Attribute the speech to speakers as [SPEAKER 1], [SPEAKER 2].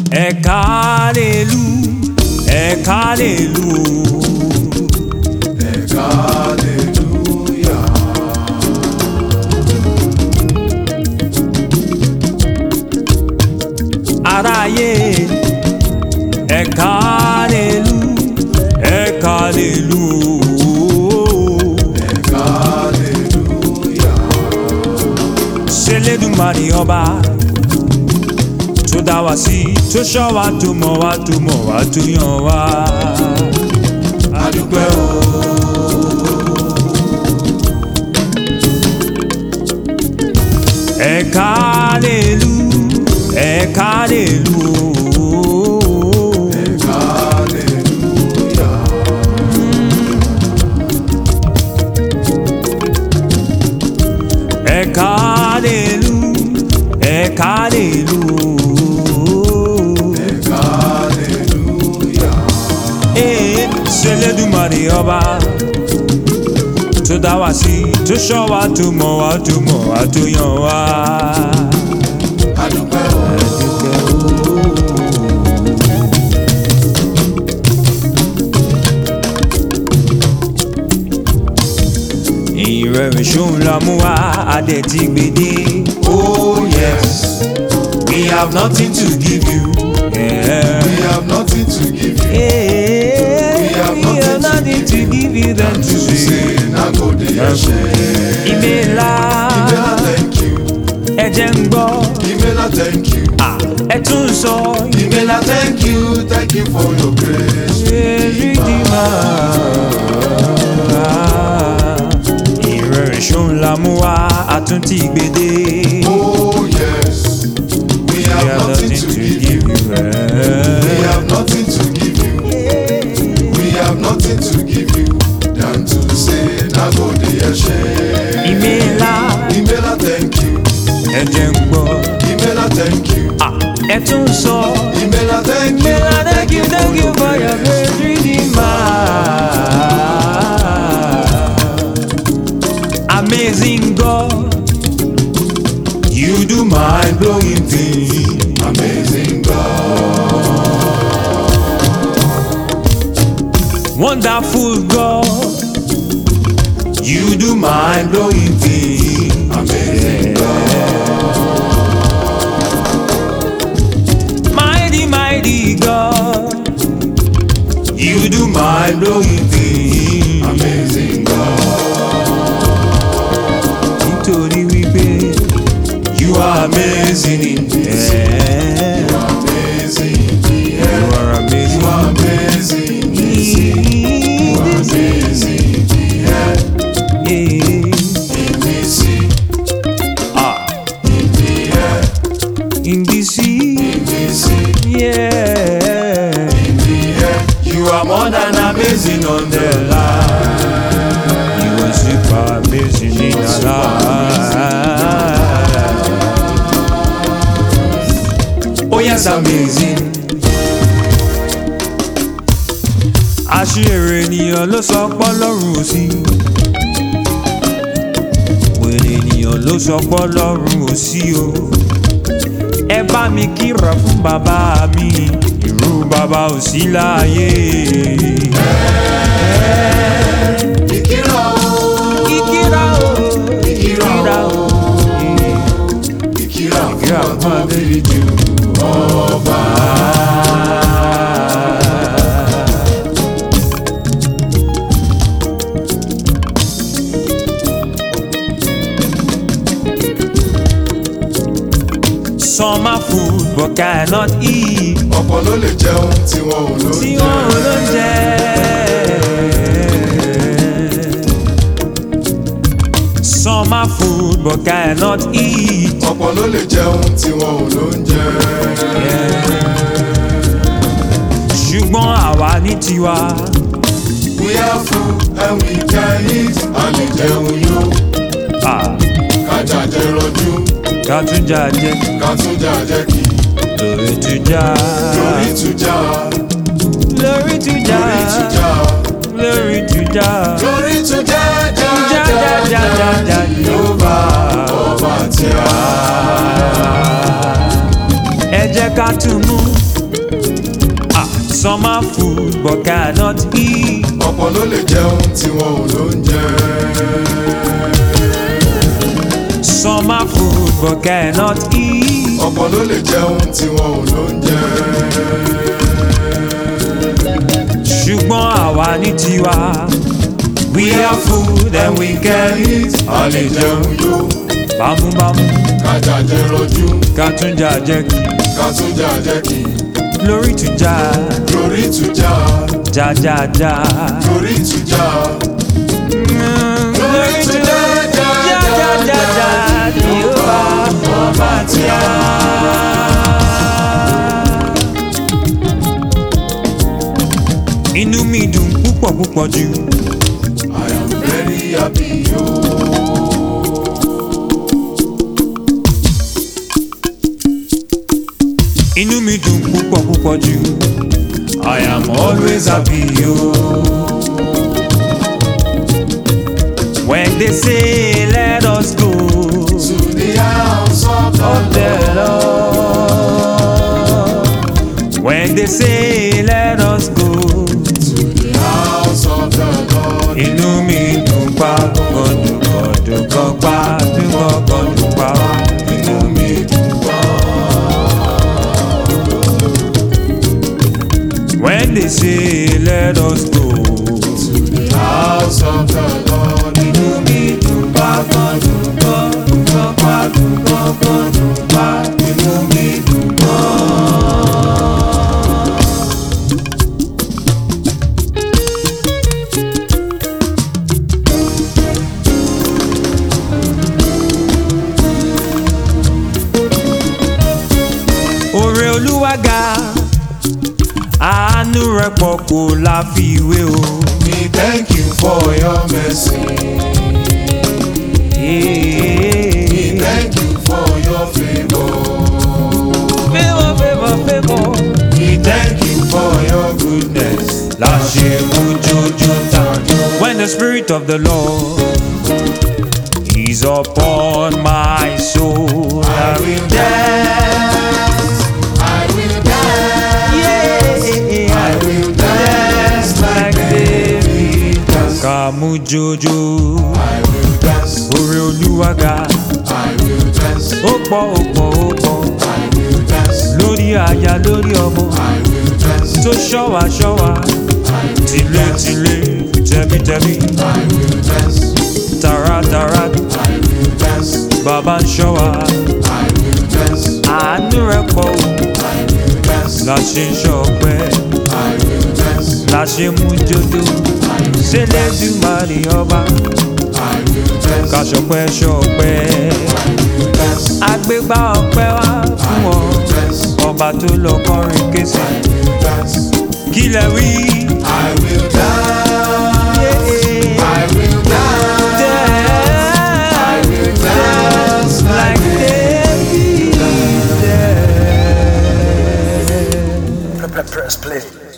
[SPEAKER 1] ẹ̀ka lèlú ẹ̀ka lèlú
[SPEAKER 2] ẹ̀ka hallelujah.
[SPEAKER 1] aráyé ẹ̀ka lèlú ẹ̀ka lèlú
[SPEAKER 2] ẹ̀ka hallelujah.
[SPEAKER 1] ṣẹlẹ́dùmarè ọba tó dá wa sí tó ṣọ́ wa tó mọ̀ wá tó mọ̀ wá tó yàn wá.
[SPEAKER 2] adúpẹ́ o.
[SPEAKER 1] ẹ̀ka lèlú ẹ̀ka lèlú
[SPEAKER 2] ẹ̀ka hallelujah.
[SPEAKER 1] ẹ̀ka lèlú ẹ̀ka lèlú
[SPEAKER 2] ẹ̀ka hallelujah.
[SPEAKER 1] ee ṣẹlẹ́dùmarè ọba tó dá wa sí tó ṣọ́ wa tó mọ̀ wá tó mọ̀ wá tó yàn wá.
[SPEAKER 2] adúpẹ́ o.
[SPEAKER 1] ìrẹ̀rìn ṣóun la mú wá adé ti gbèdé.
[SPEAKER 2] oh yes.
[SPEAKER 1] we have nothing to give you. Yeah.
[SPEAKER 2] we have nothing to give you.
[SPEAKER 1] Hey,
[SPEAKER 2] We have
[SPEAKER 1] we have nothing to give you than to
[SPEAKER 2] to
[SPEAKER 1] say.
[SPEAKER 2] say na go dey ẹ̀ṣẹ̀.
[SPEAKER 1] Ìmẹ̀lá
[SPEAKER 2] Imela thank you.
[SPEAKER 1] ẹ̀jẹ̀ ń gbọ́,
[SPEAKER 2] Imela thank you.
[SPEAKER 1] à, ẹ tún ń sọ.
[SPEAKER 2] Imela thank you. Thank you for your grace.
[SPEAKER 1] Èrìdìmá. Ìrẹ̀rìn ṣóun la mú wá àtúntì gbèdé.
[SPEAKER 2] Oh yes. We
[SPEAKER 1] We
[SPEAKER 2] have
[SPEAKER 1] have
[SPEAKER 2] nothing to give you. We have nothing to give you. We have nothing to give you than to say na go dey ẹ̀ṣẹ̀.
[SPEAKER 1] Ìmẹ̀lá
[SPEAKER 2] Imela thank you.
[SPEAKER 1] ẹ̀jẹ̀ ń gbọ́,
[SPEAKER 2] Imela thank you.
[SPEAKER 1] à, ẹ tún ń sọ.
[SPEAKER 2] Imela thank you.
[SPEAKER 1] Mela, thank you, thank you for your great redeemer. Amazing God, you do mind blowing things.
[SPEAKER 2] Amazing God.
[SPEAKER 1] Wonderful God, you do mind blowing things.
[SPEAKER 2] Amazing
[SPEAKER 1] Mighty, mighty God, you do mind blowing things.
[SPEAKER 2] Amazing God.
[SPEAKER 1] Nítorí wípé you are amazing in the air.
[SPEAKER 2] Amazing.
[SPEAKER 1] You are amazing.
[SPEAKER 2] Amazing.
[SPEAKER 1] in the sea.
[SPEAKER 2] Amazing. Yeah.
[SPEAKER 1] Yeah.
[SPEAKER 2] In the sea.
[SPEAKER 1] Ah,
[SPEAKER 2] In the air.
[SPEAKER 1] in the sea.
[SPEAKER 2] In the sea.
[SPEAKER 1] Yeah.
[SPEAKER 2] In the air.
[SPEAKER 1] You are more than amazing on the line. You are super amazing in the life. Oh yes, amazing. Àṣìírí ènìyàn ló sọ pọ́ lọ́rùn ò sí. Wèrè ènìyàn ló sọ pọ́ lọ́rùn ò sí o. Ẹ bá mi kíra fún bàbá mi, irú bàbá ò sí láàyè.
[SPEAKER 2] Ìkírà o.
[SPEAKER 1] Ìkírà o, ìkírà o,
[SPEAKER 2] Ìkírà fún
[SPEAKER 1] ìkírà fún
[SPEAKER 2] ọ̀tọ̀
[SPEAKER 1] Adébíjú ọba. Some are food but cannot eat.
[SPEAKER 2] ọ̀pọ̀ ló lè jẹun tí wọn ò ló
[SPEAKER 1] tí
[SPEAKER 2] jẹ.
[SPEAKER 1] wọn ò ló ń jẹ. Some are food but cannot eat.
[SPEAKER 2] ọ̀pọ̀ ló lè jẹun tí wọn ò ló ń jẹ.
[SPEAKER 1] ṣùgbọ́n àwa ní tiwa.
[SPEAKER 2] we are full and we can eat a lè jẹun yó.
[SPEAKER 1] Ah,
[SPEAKER 2] kájà jẹ rọjú
[SPEAKER 1] ká tún jà jẹ
[SPEAKER 2] ká tún jà jẹ kí.
[SPEAKER 1] lórí tún jà.
[SPEAKER 2] lórí tún já
[SPEAKER 1] lórí tún jà.
[SPEAKER 2] lórí tún já
[SPEAKER 1] lórí tún jà.
[SPEAKER 2] lórí tún já já
[SPEAKER 1] já já já já já yóò bá.
[SPEAKER 2] ọba tí a.
[SPEAKER 1] ẹ jẹ́ ká tún mú Ah, some are food but cannot eat.
[SPEAKER 2] ọ̀pọ̀ ló lè jẹun tí wọn ò ló ń jẹ.
[SPEAKER 1] Some are food but cannot eat.
[SPEAKER 2] ọ̀pọ̀ ló lè jẹun tí wọn ò ló ń jẹ.
[SPEAKER 1] ṣùgbọ́n àwa ní tiwa. we have food and we can eat.
[SPEAKER 2] a lè jẹun yó
[SPEAKER 1] bámúbámú
[SPEAKER 2] kájà jẹ rọjú
[SPEAKER 1] ká tún jà jẹ́ kí
[SPEAKER 2] ká tún jà jẹ́ kí
[SPEAKER 1] lórí tùjà
[SPEAKER 2] lórí ìtújà
[SPEAKER 1] jájájá.
[SPEAKER 2] lórí ìtújà.
[SPEAKER 1] lórí tùjà jájájá ni ó bá ọba tí a. inú mi dùn púpọ̀ púpọ̀ jù.
[SPEAKER 2] I am very happy yo.
[SPEAKER 1] inú mi dùn púpọ̀ púpọ̀ jù. I am always happy yo. When they say let us go
[SPEAKER 2] To the house of the
[SPEAKER 1] of the Lord. When they say let us go,
[SPEAKER 2] to the house of the Lord.
[SPEAKER 1] inú mi dùn pa kọ̀kọ̀ dùn kọ̀ dùn kọ̀ pa dùn kọ̀kọ̀ dùn pa inú mi dùn pa. When they say let us go,
[SPEAKER 2] To the house of the Lord.
[SPEAKER 1] inú mi dùn pa kọ̀ dùn kọ̀ dùn kọ̀ pa dùn kọ̀kọ̀ dùn pa inú mi dùn pa. Òrè Olúwa ga, àánú rẹ̀ pọ̀ kò láfiwé o.
[SPEAKER 2] We thank you for your mercy. We thank you for your favor.
[SPEAKER 1] Favour, favour, favour.
[SPEAKER 2] We thank you for your goodness.
[SPEAKER 1] Láṣẹ mojojo tàjọ. When the spirit of the Lord is upon my soul,
[SPEAKER 2] I will dance. I will dance.
[SPEAKER 1] Yeah,
[SPEAKER 2] I will dance like David danced.
[SPEAKER 1] Kàmú jojo,
[SPEAKER 2] I will dance.
[SPEAKER 1] orí olúwa ga,
[SPEAKER 2] I will dance.
[SPEAKER 1] ó pọ̀ ó pọ̀ ó pọ̀,
[SPEAKER 2] I will dance.
[SPEAKER 1] lórí aya lórí ọmọ,
[SPEAKER 2] I will dance.
[SPEAKER 1] tó ṣọ́wa ṣọ́wa, tìlétìlé, tẹ̀mítẹ̀mí,
[SPEAKER 2] I will dance.
[SPEAKER 1] tàràtàrà,
[SPEAKER 2] I will dance.
[SPEAKER 1] bàbá ń ṣọ́wa,
[SPEAKER 2] I will dance.
[SPEAKER 1] àánú rẹ̀ pọ̀ o,
[SPEAKER 2] I will dance.
[SPEAKER 1] la ṣe ń ṣọpẹ́,
[SPEAKER 2] I will dance.
[SPEAKER 1] la ṣe mú jodo,
[SPEAKER 2] I will
[SPEAKER 1] ṣé lẹ́dùnmarè ọba,
[SPEAKER 2] I will dance.
[SPEAKER 1] ká ṣọpẹ́ ṣọpẹ́.
[SPEAKER 2] I will dance.
[SPEAKER 1] àgbégbá ọpẹ́ wá fún ọ
[SPEAKER 2] Dance.
[SPEAKER 1] ọba tó lọ kọrin kése
[SPEAKER 2] I will dance.
[SPEAKER 1] kí lẹ wí.
[SPEAKER 2] I will dance. I will dance. I will dance like
[SPEAKER 1] David.
[SPEAKER 3] Press play.